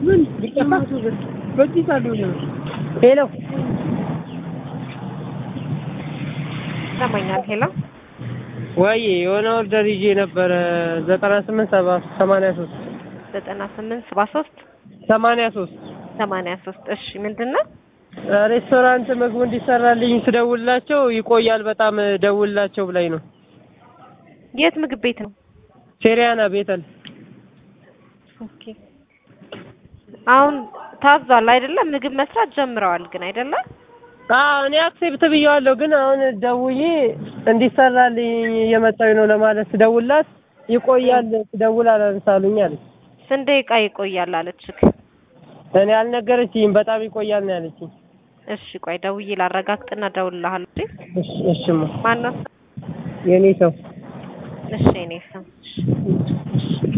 ምን ቢጠፋ በዚህ ሳሉ ነው ሄሎ ይሰማኛል። ሄሎ ወይ የሆነ ኦርደር ይዤ ነበረ ዘጠና ስምንት ሰባ ሰማንያ ሶስት ዘጠና ስምንት ሰባ ሶስት ሰማንያ ሶስት ሰማንያ ሶስት እሺ ምንድን ነው? ሬስቶራንት ምግቡ እንዲሰራልኝ ስደውልላቸው ይቆያል በጣም ደውልላቸው ብላኝ ነው። የት ምግብ ቤት ነው? ሴሪያና ቤተል ኦኬ አሁን ታዟል አይደለም? ምግብ መስራት ጀምረዋል ግን አይደለም? አዎ እኔ አክሴፕት ብየዋለሁ፣ ግን አሁን ደውዬ እንዲሰራልኝ እየመጣሁኝ ነው ለማለት ስደውልላት ይቆያል ስደውል አላነሳሉኝ አለች። ስንት ደቂቃ ይቆያል አለችክ? እኔ አልነገረችኝም። በጣም ይቆያል ነው ያለችኝ። እሺ ቆይ ደውዬ ላረጋግጥና እደውልልሃለሁ። እሺ እሺማ ማነው? የኔ ሰው እሺ እኔ ስም